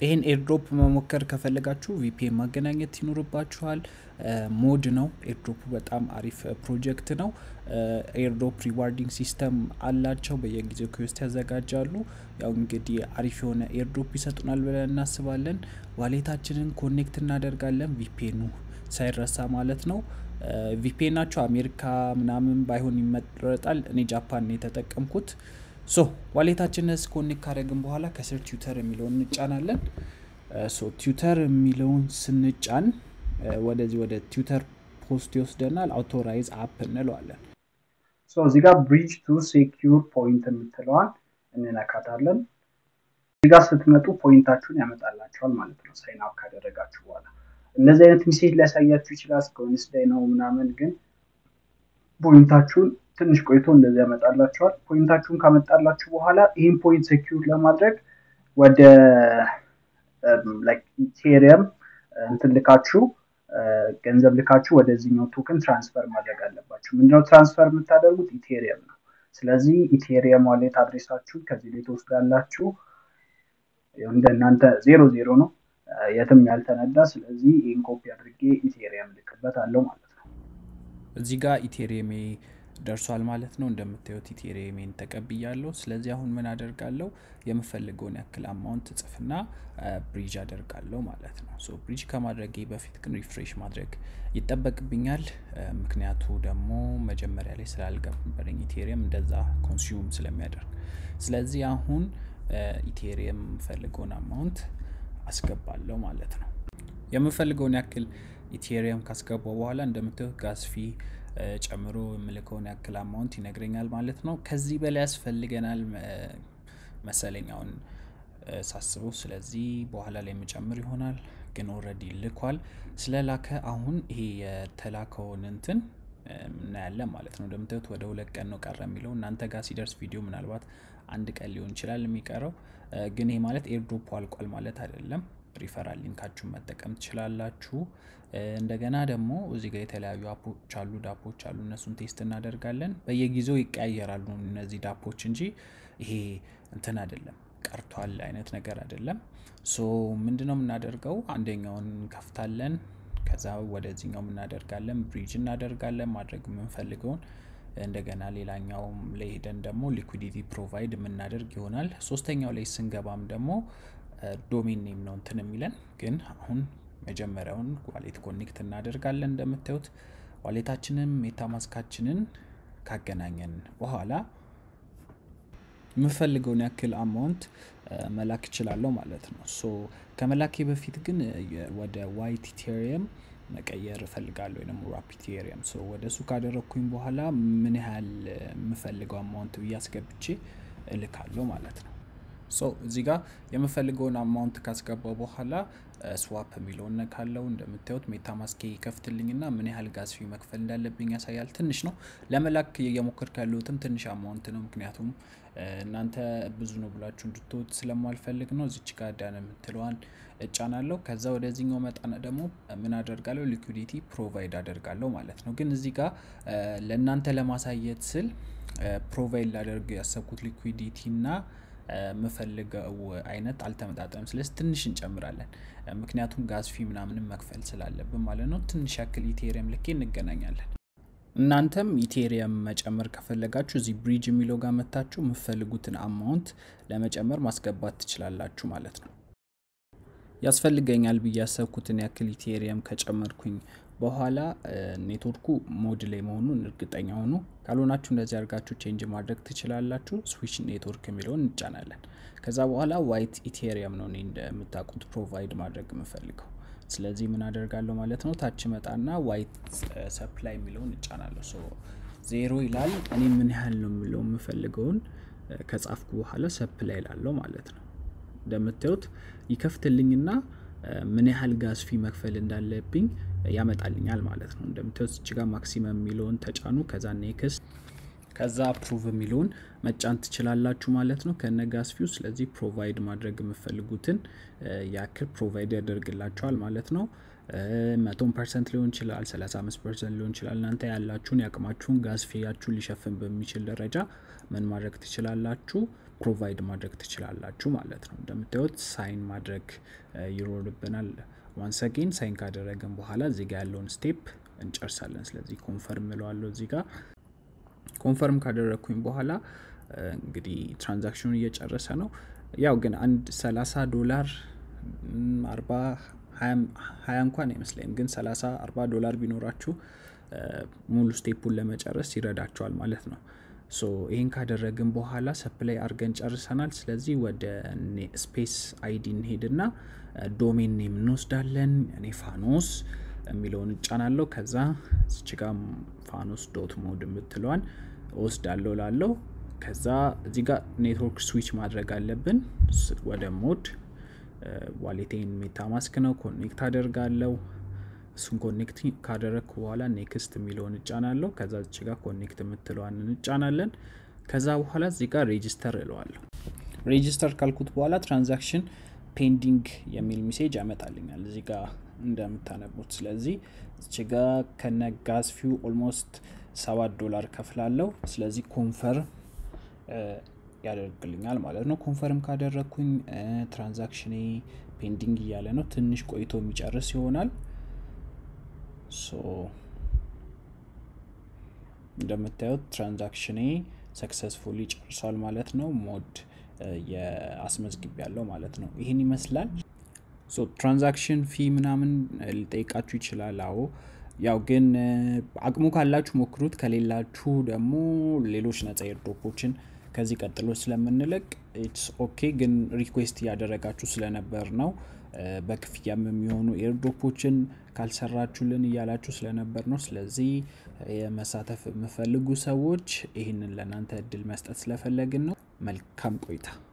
ይህን ኤርድሮፕ መሞከር ከፈለጋችሁ ቪፒኤን ማገናኘት ይኖርባችኋል። ሞድ ነው። ኤርድሮፕ በጣም አሪፍ ፕሮጀክት ነው። ኤርድሮፕ ሪዋርዲንግ ሲስተም አላቸው። በየጊዜው ክዌስት ያዘጋጃሉ። ያው እንግዲህ አሪፍ የሆነ ኤርድሮፕ ይሰጡናል ብለን እናስባለን። ዋሌታችንን ኮኔክት እናደርጋለን። ቪፒኤኑ ሳይረሳ ማለት ነው። ቪፒኤናቸው አሜሪካ ምናምን ባይሆን ይመረጣል። እኔ ጃፓን ነው የተጠቀምኩት። ሶ ዋሌታችንን ኮኔክት ካደረግን በኋላ ከስር ቲዩተር የሚለውን እንጫናለን። ሶ ቲዩተር የሚለውን ስንጫን ወደዚህ ወደ ቲዩተር ፖስት ይወስደናል። አውቶራይዝ አፕ እንለዋለን። እዚህ ጋር ብሪጅ ቱ ሴኪዩር ፖይንት የምትለዋን እንነካታለን። እዚህ ጋር ስትመጡ ፖይንታችሁን ያመጣላቸዋል ማለት ነው። ሳይን አፕ ካደረጋችሁ በኋላ እንደዚህ አይነት ሚሴጅ ሊያሳያችሁ ይችላል። እስከ ዌንስዴይ ነው ምናምን፣ ግን ፖይንታችሁን ትንሽ ቆይቶ እንደዚህ ያመጣላችኋል። ፖይንታችሁን ካመጣላችሁ በኋላ ይህን ፖይንት ሴኪዩር ለማድረግ ወደ ኢቴሪየም እንትን ልካችሁ ገንዘብ ልካችሁ ወደዚህኛው ቶክን ትራንስፈር ማድረግ አለባችሁ። ምንድነው ትራንስፈር የምታደርጉት? ኢቴሪየም ነው። ስለዚህ ኢቴሪየም ዋሌት አድሬሳችሁ ከዚህ ላይ ትወስዳላችሁ። እንደ እናንተ ዜሮ ዜሮ ነው የትም ያልተነዳ። ስለዚህ ይህን ኮፒ አድርጌ ኢቴሪየም ልክበት አለው ማለት ነው። እዚህ ጋር ኢቴሪየሜ ደርሷል ማለት ነው። እንደምታዩት ኢቴሪየሜን ተቀብያለሁ። ስለዚህ አሁን ምን አደርጋለሁ? የምፈልገውን ያክል አማውንት ጽፍና ብሪጅ አደርጋለሁ ማለት ነው። ሶ ብሪጅ ከማድረጌ በፊት ግን ሪፍሬሽ ማድረግ ይጠበቅብኛል። ምክንያቱ ደግሞ መጀመሪያ ላይ ስላልገበረኝ ኢቴሪየም እንደዛ ኮንሱም ስለሚያደርግ፣ ስለዚህ አሁን ኢቴሪየም የምፈልገውን አማውንት አስገባለሁ ማለት ነው። የምፈልገውን ያክል ኢቴሪየም ካስገባው በኋላ እንደምታዩት ጋዝ ፊ ጨምሮ የምልከውን ያክል አማውንት ይነግረኛል ማለት ነው። ከዚህ በላይ ያስፈልገናል መሰለኝ አሁን ሳስበው። ስለዚህ በኋላ ላይ የምጨምር ይሆናል። ግን ኦልሬዲ ልኳል። ስለላከ አሁን ይሄ የተላከውን እንትን እናያለን ማለት ነው። እንደምታዩት ወደ ሁለት ቀን ነው ቀረ የሚለው እናንተ ጋር ሲደርስ ቪዲዮ ምናልባት አንድ ቀን ሊሆን ይችላል የሚቀረው። ግን ይሄ ማለት ኤርድሮፕ አልቋል ማለት አይደለም። ሪፈራል ሊንካችሁን መጠቀም ትችላላችሁ። እንደገና ደግሞ እዚህ ጋር የተለያዩ አፖች አሉ፣ ዳፖች አሉ። እነሱን ቴስት እናደርጋለን። በየጊዜው ይቀያየራሉ እነዚህ ዳፖች እንጂ ይሄ እንትን አይደለም ቀርቷል አይነት ነገር አይደለም። ሶ ምንድነው የምናደርገው? አንደኛውን እንከፍታለን። ከዛ ወደዚህኛው እናደርጋለን፣ ብሪጅ እናደርጋለን ማድረግ የምንፈልገውን እንደገና ሌላኛውም ላይ ሄደን ደግሞ ሊኩዲቲ ፕሮቫይድ የምናደርግ ይሆናል። ሶስተኛው ላይ ስንገባም ደግሞ ዶሜን ኔም ነው እንትን የሚለን ግን አሁን መጀመሪያውን ዋሌት ኮኔክት እናደርጋለን። እንደምታዩት ዋሌታችንን ሜታማስካችንን ካገናኘን በኋላ የምፈልገውን ያክል አማውንት መላክ እችላለሁ ማለት ነው። ሶ ከመላኬ በፊት ግን ወደ ዋይት ኢቴሪየም መቀየር እፈልጋለሁ ወይም ራፕ ኢቴሪየም። ሶ ወደ እሱ ካደረግኩኝ በኋላ ምን ያህል የምፈልገው አማውንት ብዬ አስገብቼ እልካለሁ ማለት ነው። ሶ እዚህ ጋር የምፈልገውን አማውንት ካስገባው በኋላ ስዋፕ የሚለውን ነካለው። እንደምታዩት ሜታማስኬ ይከፍትልኝና ምን ያህል ጋዝ ፊ መክፈል እንዳለብኝ ያሳያል። ትንሽ ነው ለመላክ እየሞከርኩ ያለሁትም ትንሽ አማውንት ነው። ምክንያቱም እናንተ ብዙ ነው ብላችሁ እንድትወት ስለማልፈልግ ነው። እዚች ጋር ዳን የምትለዋን እጫናለሁ። ከዛ ወደዚህኛው መጣና ደግሞ ምን አደርጋለሁ? ሊኩዲቲ ፕሮቫይድ አደርጋለሁ ማለት ነው። ግን እዚህ ጋር ለእናንተ ለማሳየት ስል ፕሮቫይድ ላደርግ ያሰብኩት ሊኩዲቲ እና የምፈልገው አይነት አልተመጣጠንም። ስለዚህ ትንሽ እንጨምራለን፣ ምክንያቱም ጋዝ ፊ ምናምንም መክፈል ስላለብን ማለት ነው። ትንሽ ያክል ኢቴሪየም ልኬ እንገናኛለን። እናንተም ኢቴሪየም መጨመር ከፈለጋችሁ እዚህ ብሪጅ የሚለው ጋር መታችሁ የምፈልጉትን አማውንት ለመጨመር ማስገባት ትችላላችሁ ማለት ነው። ያስፈልገኛል ብዬ ያሰብኩትን ያክል ኢቴሪየም ከጨመርኩኝ በኋላ ኔትወርኩ ሞድ ላይ መሆኑን እርግጠኛ ሆኑ። ካልሆናችሁ እንደዚህ አድርጋችሁ ቼንጅ ማድረግ ትችላላችሁ። ስዊች ኔትወርክ የሚለውን እንጫናለን። ከዛ በኋላ ዋይት ኢቴሪየም ነው እኔ እንደምታውቁት ፕሮቫይድ ማድረግ የምፈልገው። ስለዚህ ምን አደርጋለሁ ማለት ነው፣ ታች መጣና ዋይት ሰፕላይ የሚለውን እጫናለሁ። ሶ ዜሮ ይላል። እኔ ምን ያህል ነው የሚለው የምፈልገውን ከጻፍኩ በኋላ ሰፕላይ ላለው ማለት ነው። እንደምታዩት ይከፍትልኝና ምን ያህል ጋዝ ፊ መክፈል እንዳለብኝ ያመጣልኛል ማለት ነው። እንደምታዩት እዚህ ጋር ማክሲመም የሚለውን ተጫኑ። ከዛ ኔክስት ከዛ አፕሩቭ የሚለውን መጫን ትችላላችሁ ማለት ነው ከነ ጋዝ ፊው። ስለዚህ ፕሮቫይድ ማድረግ የምፈልጉትን ያክል ፕሮቫይድ ያደርግላችኋል ማለት ነው። መቶን ፐርሰንት ሊሆን ይችላል፣ 35 ፐርሰንት ሊሆን ይችላል። እናንተ ያላችሁን ያቅማችሁን ጋዝ ፊያችሁን ሊሸፍን በሚችል ደረጃ ምን ማድረግ ትችላላችሁ ፕሮቫይድ ማድረግ ትችላላችሁ ማለት ነው። እንደምታዩት ሳይን ማድረግ ይኖርብናል። ዋንስ አጌን ሳይን ካደረግን በኋላ እዚህ ጋ ያለውን ስቴፕ እንጨርሳለን። ስለዚህ ኮንፈርም እለዋለሁ። እዚህ ጋ ኮንፈርም ካደረግኩኝ በኋላ እንግዲህ ትራንዛክሽኑን እየጨረሰ ነው። ያው ግን አንድ 30 ዶላር 40 ሀያ እንኳን አይመስለኝም፣ ግን 30 40 ዶላር ቢኖራችሁ ሙሉ ስቴፑን ለመጨረስ ይረዳቸዋል ማለት ነው። ሶ ይህን ካደረግን በኋላ ሰፕላይ አድርገን ጨርሰናል። ስለዚህ ወደ ስፔስ አይዲ እንሄድና ዶሜን ኔም እንወስዳለን። እኔ ፋኖስ የሚለውን እጫናለሁ። ከዛ እዚች ጋ ፋኖስ ዶት ሞድ የምትለዋን እወስዳለሁ ላለው ከዛ እዚህ ጋር ኔትወርክ ስዊች ማድረግ አለብን ወደ ሞድ ዋሌቴን ሜታ ማስክ ነው ኮኔክት አደርጋለሁ። እሱን ኮኔክት ካደረግኩ በኋላ ኔክስት የሚለውን እጫናለሁ። ከዛ እዚህ ጋር ኮኔክት የምትለዋን እንጫናለን። ከዛ በኋላ እዚህ ጋር ሬጂስተር እለዋለሁ። ሬጂስተር ካልኩት በኋላ ትራንዛክሽን ፔንዲንግ የሚል ሜሴጅ ያመጣልኛል እዚህ ጋር እንደምታነቡት። ስለዚህ እዚህ ጋር ከነ ጋዝ ፊው ኦልሞስት ሰባት ዶላር ከፍላለሁ። ስለዚህ ኮንፈርም ያደርግልኛል ማለት ነው። ኮንፈርም ካደረግኩኝ ትራንዛክሽኔ ፔንዲንግ እያለ ነው። ትንሽ ቆይቶ የሚጨርስ ይሆናል። ሶ እንደምታዩት ትራንዛክሽኔ ሰክሰስፉሊ ጨርሷል ማለት ነው። ሞድ የአስመዝግብ ያለው ማለት ነው። ይህን ይመስላል። ሶ ትራንዛክሽን ፊ ምናምን ሊጠይቃችሁ ይችላል። አዎ ያው ግን አቅሙ ካላችሁ ሞክሩት፣ ከሌላችሁ ደግሞ ሌሎች ነጻ ኤርድሮፖችን ከዚህ ቀጥሎ ስለምንለቅ ኢትስ ኦኬ። ግን ሪኩዌስት እያደረጋችሁ ስለነበር ነው በክፍያም የሚሆኑ ኤርድሮፖችን ካልሰራችሁልን እያላችሁ ስለነበር ነው። ስለዚህ የመሳተፍ የምፈልጉ ሰዎች ይህንን ለእናንተ እድል መስጠት ስለፈለግን ነው። መልካም ቆይታ